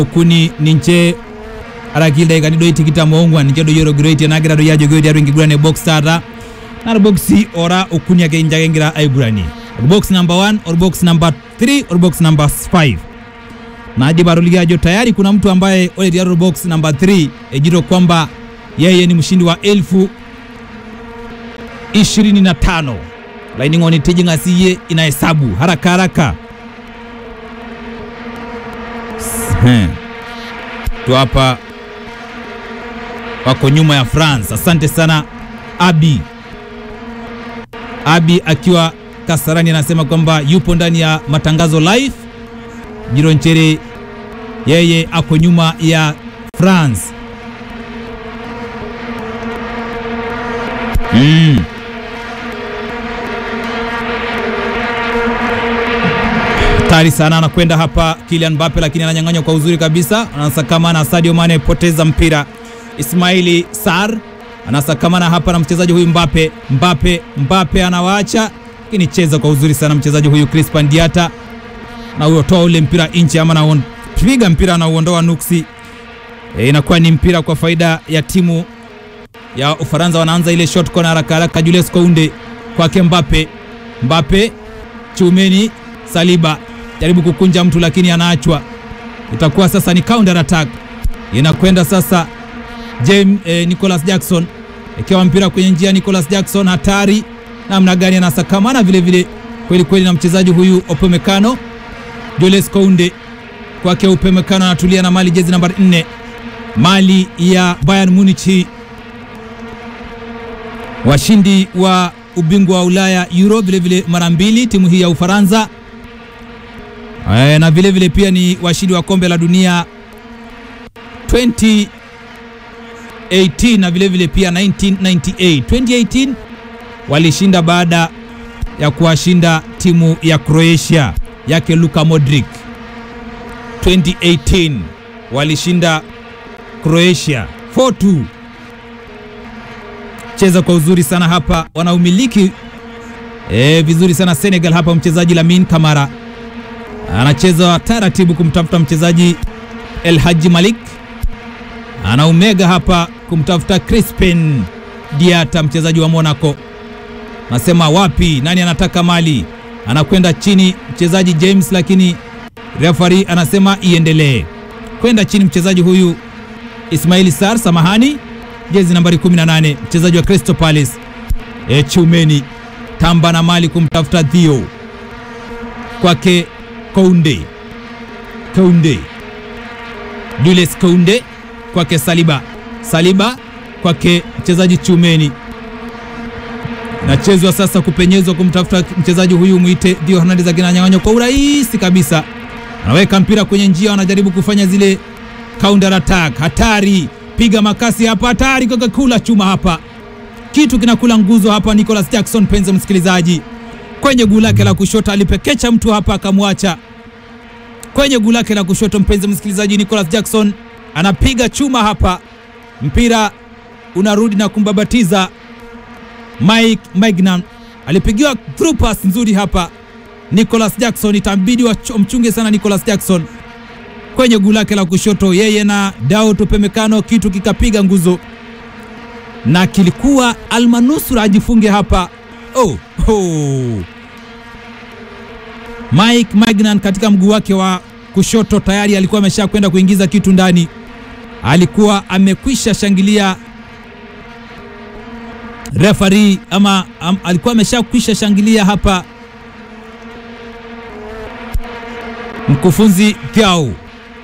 okuni ninche araki ildaikani doi tikitam oong'uan ninche doi etogiroitie nagira doi ajoki tiatua enkiguran e box taata naa irboksi ora okuni ake ninche ake egira aiguranie orbox number 1 orbox number 3 orbox number 5 naajip atoliki ajo tayari kuna mtu ambaye ore tiatua box number 3 ejito kwamba yeye ni mshindi wa elfu 25 laining'oni tijing'a siye inahesabu haraka haraka He. tu hapa wako nyuma ya France. Asante sana Abi. Abi akiwa Kasarani anasema kwamba yupo ndani ya matangazo live. Jiro Nchere yeye ako nyuma ya France. Mm. Hatari sana anakwenda hapa Kylian Mbappe, lakini ananyang'anywa kwa uzuri kabisa. Anasakamana na Sadio Mane, poteza mpira. Ismaili Sar anasakamana hapa na mchezaji huyu Mbappe. Mbappe, Mbappe anawaacha, lakini cheza kwa uzuri sana mchezaji huyu Crispin Diata, na uotoa ule mpira nje, ama napiga mpira na uondoa nuksi. E, inakuwa ni mpira kwa faida ya timu ya Ufaransa. Wanaanza ile shot corner haraka haraka. Julius Kounde kwake Mbappe, Mbappe chumeni Saliba jaribu kukunja mtu lakini anaachwa. Itakuwa sasa ni counter attack, inakwenda sasa James eh, Nicholas Jackson ikiwa mpira kwenye njia. Nicholas Jackson hatari namna gani, anasakamana vile vile kweli kweli na mchezaji huyu Upamecano. Julius Kounde kwake Upamecano anatulia na mali jezi nambari 4 mali ya Bayern Munich, washindi wa ubingwa wa Ulaya Euro vile vile mara mbili, timu hii ya Ufaransa e, na vile vile pia ni washindi wa kombe la dunia 2018 na vile vile pia 1998. 2018 walishinda baada ya kuwashinda timu ya Croatia yake Luka Modric. 2018 walishinda Croatia 4-2 cheza kwa uzuri sana hapa, wanaumiliki e, vizuri sana Senegal hapa. Mchezaji Lamine Kamara anacheza taratibu kumtafuta mchezaji El Hadji Malik, anaumega hapa kumtafuta Crispin Diata, mchezaji wa Monaco. Nasema wapi, nani anataka mali, anakwenda chini mchezaji James, lakini referee anasema iendelee kwenda chini. Mchezaji huyu Ismail Sar, samahani jezi nambari 18 mchezaji wa Crystal Palace. E, Chumeni tamba na mali kumtafuta Theo kwake Kounde, Kounde Julius Kounde kwake Saliba, Saliba kwake mchezaji Chumeni. Nachezwa sasa kupenyezwa kumtafuta mchezaji huyu mwite Theo Hernandez, akinanyang'anywa kwa urahisi kabisa, anaweka mpira kwenye njia, wanajaribu kufanya zile counter attack hatari piga makasi hapa, hatari kula chuma hapa, kitu kinakula nguzo hapa. Nicholas Jackson, penzi msikilizaji, kwenye guu lake la kushoto alipekecha mtu hapa akamwacha kwenye guu lake la kushoto. Mpenzi msikilizaji, Nicholas Jackson anapiga chuma hapa, mpira unarudi na kumbabatiza Mike Maignan. Alipigiwa through pass nzuri hapa Nicholas Jackson, itabidi wamchunge sana Nicholas Jackson kwenye guu lake la kushoto, yeye na Daud Upamecano, kitu kikapiga nguzo na kilikuwa almanusura ajifunge hapa. Oh, oh. Mike Magnan katika mguu wake wa kushoto tayari alikuwa amesha kwenda kuingiza kitu ndani, alikuwa amekwisha shangilia referee ama am, alikuwa amesha kwisha shangilia hapa mkufunzi Thiau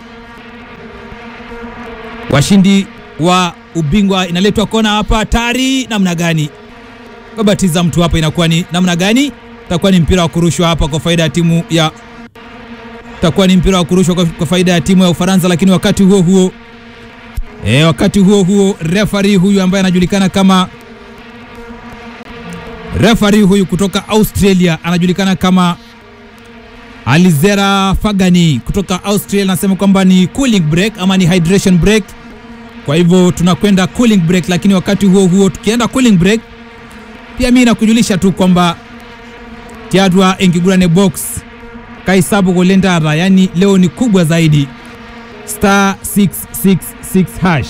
washindi wa ubingwa inaletwa kona hapa, hatari namna gani, babatiza mtu hapa, inakuwa ni namna gani? Itakuwa ni mpira wa kurushwa hapa kwa faida ya timu ya itakuwa ni mpira wa kurushwa kwa, kwa faida ya timu ya Ufaransa, lakini wakati huo huo e, wakati huo huo referee huyu ambaye anajulikana kama referee huyu kutoka Australia anajulikana kama Alizera Fagani kutoka Australia anasema kwamba ni cooling break ama ni hydration break. Kwa hivyo tunakwenda cooling break, lakini wakati huo huo tukienda cooling break, pia mimi nakujulisha tu kwamba tiatwa engigurane box kaisabu golendara, yani leo ni kubwa zaidi. star 666 hash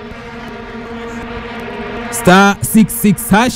star 66 hash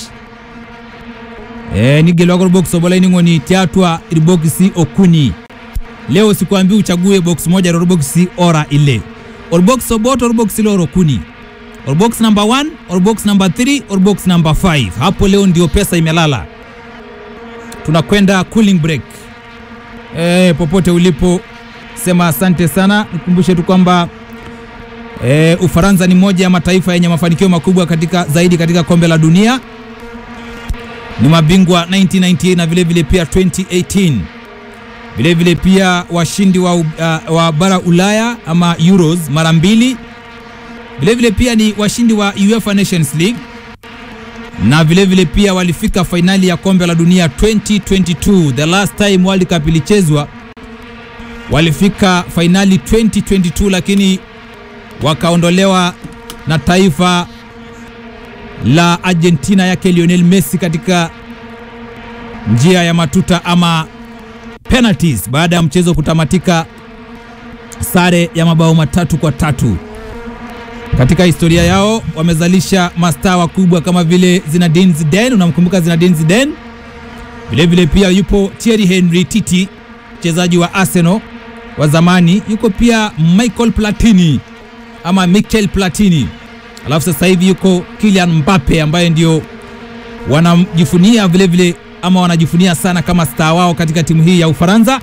eh, nigelwako box obolaining'oni tiatwa iribokisi okuni leo sikuambi uchague box moja rorboksi ora ile orbox obot orbox ile orokuni orbox number 1 orbox number 3 orbox number 5 hapo leo ndio pesa imelala tunakwenda cooling break e, popote ulipo sema asante sana nikumbushe tu kwamba e, ufaransa ni moja ya mataifa yenye mafanikio makubwa katika zaidi katika kombe la dunia ni mabingwa 1998 na vilevile vile pia 2018 vilevile vile pia washindi wa, uh, wa bara ulaya ama euros mara mbili vilevile vile pia ni washindi wa UEFA Nations League na vilevile vile pia walifika fainali ya kombe la dunia 2022 the last time World Cup ilichezwa walifika fainali 2022 lakini wakaondolewa na taifa la Argentina yake Lionel Messi katika njia ya matuta ama penalties baada ya mchezo kutamatika sare ya mabao matatu kwa tatu. Katika historia yao wamezalisha mastaa wakubwa kama vile Zinedine Zidane, unamkumbuka Zinedine Zidane? Vile vile pia yupo Thierry Henry Titi, mchezaji wa Arsenal wa zamani. Yuko pia Michael Platini ama Michel Platini, alafu sasa hivi yuko Kylian Mbappe ambaye ndio wanajifunia vile vile ama wanajifunia sana kama star wao katika timu hii ya Ufaransa.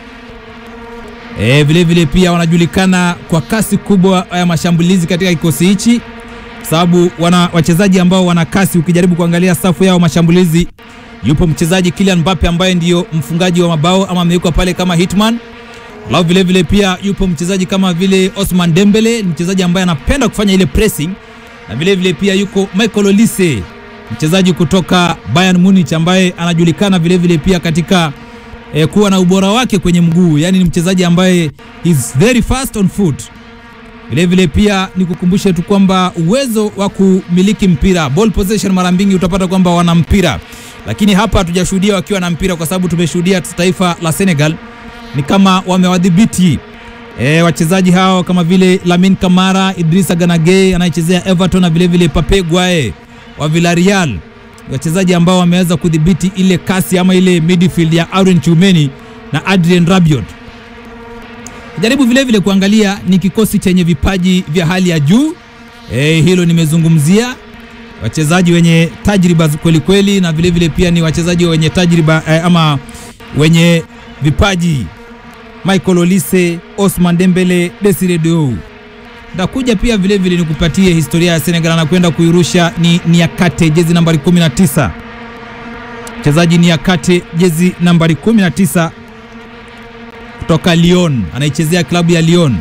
E, vile vile pia wanajulikana kwa kasi kubwa ya mashambulizi katika kikosi hichi, sababu wana wachezaji ambao wana kasi. Ukijaribu kuangalia safu yao mashambulizi, yupo mchezaji Kylian Mbappe ambaye ndiyo mfungaji wa mabao ama amewekwa pale kama hitman. Alafu vile vile pia yupo mchezaji kama vile Osman Dembele, mchezaji ambaye anapenda kufanya ile pressing, na vile vile pia yuko Michael Olise mchezaji kutoka Bayern Munich ambaye anajulikana vile vile pia katika eh, kuwa na ubora wake kwenye mguu, yani ni mchezaji ambaye is very fast on foot. Vile vile pia nikukumbushe tu kwamba uwezo wa kumiliki mpira ball possession, mara mbingi utapata kwamba wana mpira, lakini hapa hatujashuhudia wakiwa na mpira, kwa sababu tumeshuhudia taifa la Senegal ni kama wamewadhibiti E, wachezaji hao kama vile Lamine Kamara, Idrissa Gana Gueye anayechezea Everton na vile vile Pape Gueye wa Villarreal, wachezaji ambao wameweza kudhibiti ile kasi ama ile midfield ya Aaron Tchouameni na Adrien Rabiot. Jaribu vile vile kuangalia ni kikosi chenye vipaji vya hali ya juu e, hilo nimezungumzia wachezaji wenye tajriba kweli kweli, na vile vile pia ni wachezaji wenye tajriba eh, ama wenye vipaji Michael Olise, Osman Dembele, Desire Doou. Ndakuja pia vile vile nikupatie historia ya Senegal, anakwenda kuirusha ni Niakate, jezi nambari 19. Mchezaji Niakate, jezi nambari 19 kutoka Lyon, anaichezea klabu ya Lyon.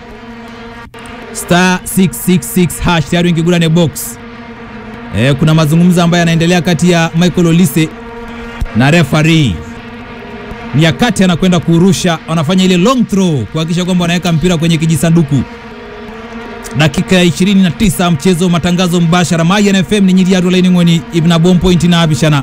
Star 666 hash tayari ingigura ne box. E, kuna mazungumzo ambayo yanaendelea kati ya Michael Olise na referee Niakate anakwenda kurusha, wanafanya ile long throw kuhakikisha kwamba wanaweka mpira kwenye kijisanduku. Dakika ya 29 mchezo, matangazo mbashara Mayan FM ni nyiri ya lainingoni ibna bom point na abishana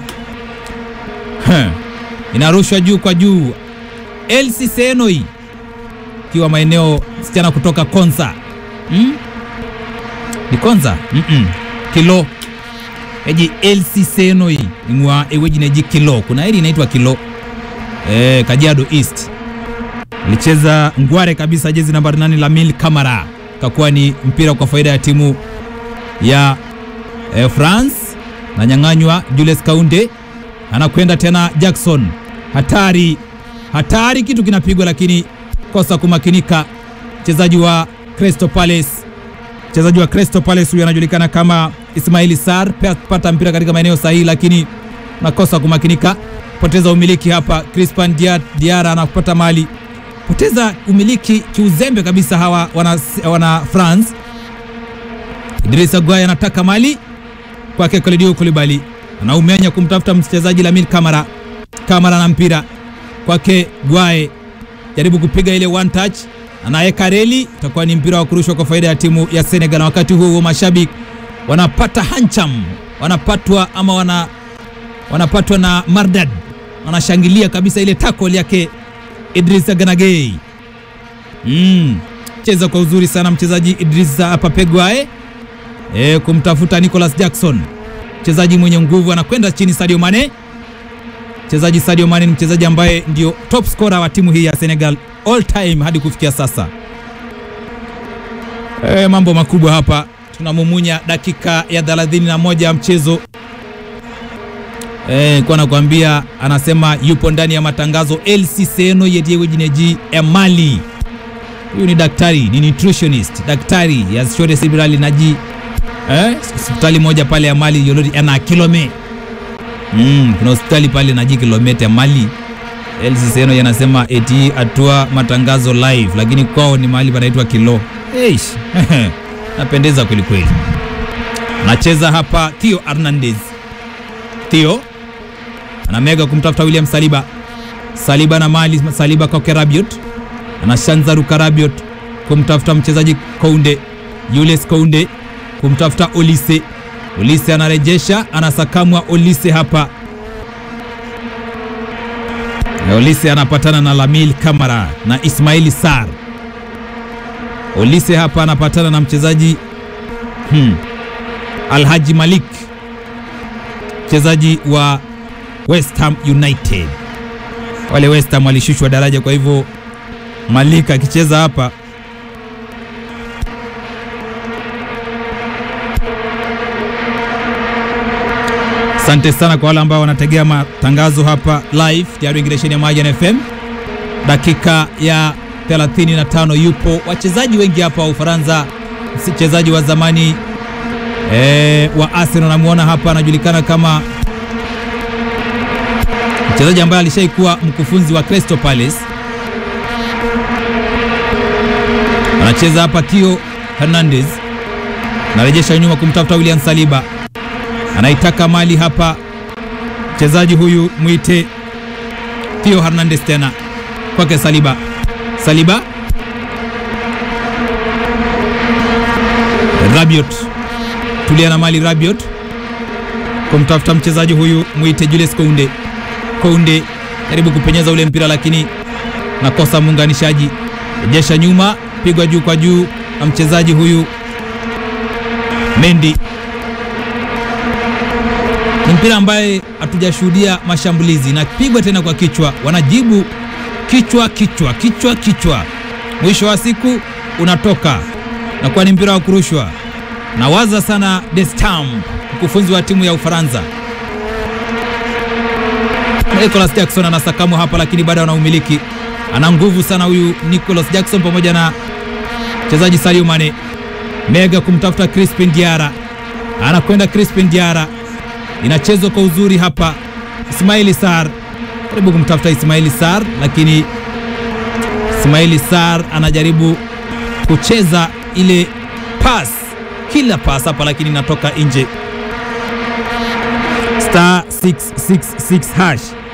inarushwa juu kwa juu. Elsi Senoi kiwa maeneo sichana kutoka Konza hmm? ni Konza mm -mm. kilo eji Elsi Senoi ingwa eweji neji kilo kuna eri inaitwa kilo E, Kajiado East alicheza ngware kabisa, jezi nambari nane Lamine Kamara, kakuwa ni mpira kwa faida ya timu ya e, France na nyang'anywa. Julius Kaunde anakwenda tena, Jackson hatari hatari, kitu kinapigwa lakini kosa kumakinika. Mchezaji wa Crystal Palace, mchezaji wa Crystal Palace huyu anajulikana kama Ismaili Sarr, pata mpira katika maeneo sahihi, lakini nakosa kumakinika poteza umiliki hapa. Crispin Diara anapata mali, poteza umiliki kiuzembe kabisa hawa wana, wana France. Idrissa Gueye anataka mali kwake, Kalidou Koulibaly anaumenya kumtafuta mchezaji Lamine Kamara. Kamara na mpira kwake Gueye, jaribu kupiga ile one touch, anaweka reli, itakuwa ni mpira wa kurushwa kwa faida ya timu ya Senegal. Na wakati huo huo mashabiki wanapata hancham, wanapatwa ama wana wanapatwa na mardad, wanashangilia kabisa ile tackle yake Idrissa Gana Gueye. Mm. cheza kwa uzuri sana mchezaji Idrissa Papegwae e, kumtafuta Nicolas Jackson, mchezaji mwenye nguvu, anakwenda chini. Sadio Mane, mchezaji Sadio Mane ni mchezaji ambaye ndio top scorer wa timu hii ya Senegal all time hadi kufikia sasa. E, mambo makubwa hapa, tunamumunya dakika ya 31 ya mchezo. Eh, kwa nakwambia anasema yupo ndani ya matangazo LC Seno yediewe jineji Emali. Huyu ni daktari, ni nutritionist, daktari ya shore sibirali naji eh, hospitali moja pale Emali yolori ana kilome. Mm, kuna hospitali pale naji kilomita Emali. LC Seno yanasema eti atua matangazo live, lakini kwao ni mahali panaitwa kilo. Eish. Napendeza kweli kweli. Nacheza hapa Theo Hernandez. Theo anamega kumtafuta William Saliba. Saliba na mali Saliba kwa Rabiot, anashanza ruka Rabiot kumtafuta mchezaji Kounde, Julius Kounde kumtafuta Olise. Olise anarejesha, anasakamwa Olise hapa. Olise anapatana na Lamil Kamara na Ismaili Sar. Olise hapa anapatana na mchezaji hmm, Alhaji Malik mchezaji wa West Ham United. Wale West Ham walishushwa daraja, kwa hivyo Malik akicheza hapa Asante sana kwa wale ambao wanategea matangazo hapa live ya Ingreshen ya Majan FM. Dakika ya 35 yupo wachezaji wengi hapa wa Ufaransa. Mchezaji wa zamani E, wa Arsenal namuona hapa anajulikana kama mchezaji ambaye alishaikuwa mkufunzi wa Crystal Palace. Anacheza hapa Theo Hernandez, anarejesha nyuma kumtafuta William Saliba, anaitaka mali hapa mchezaji huyu mwite Theo Hernandez, tena kwake Saliba. Saliba Rabiot tulia na mali Rabiot kumtafuta mchezaji huyu mwite Julius Kounde. Kounde jaribu kupenyeza ule mpira lakini nakosa muunganishaji, rejesha nyuma, pigwa juu kwa juu na mchezaji huyu Mendy. Ni mpira ambaye hatujashuhudia mashambulizi, na pigwa tena kwa kichwa, wanajibu kichwa kichwa kichwa kichwa, mwisho wa siku unatoka na kuwa ni mpira wa kurushwa. Nawaza sana Deschamps, mkufunzi wa timu ya Ufaransa. Nicolas Jackson anasakamwa hapa, lakini bado ana umiliki, ana nguvu sana huyu Nicolas Jackson pamoja na mchezaji Sadio Mane. Mega kumtafuta Crispin Diara, anakwenda Crispin Diara, inachezwa kwa uzuri hapa. Ismaili Sar jaribu kumtafuta Ismaili Sar, lakini Ismaili Sar anajaribu kucheza ile pass kila pass hapa, lakini inatoka nje. Star 666 hash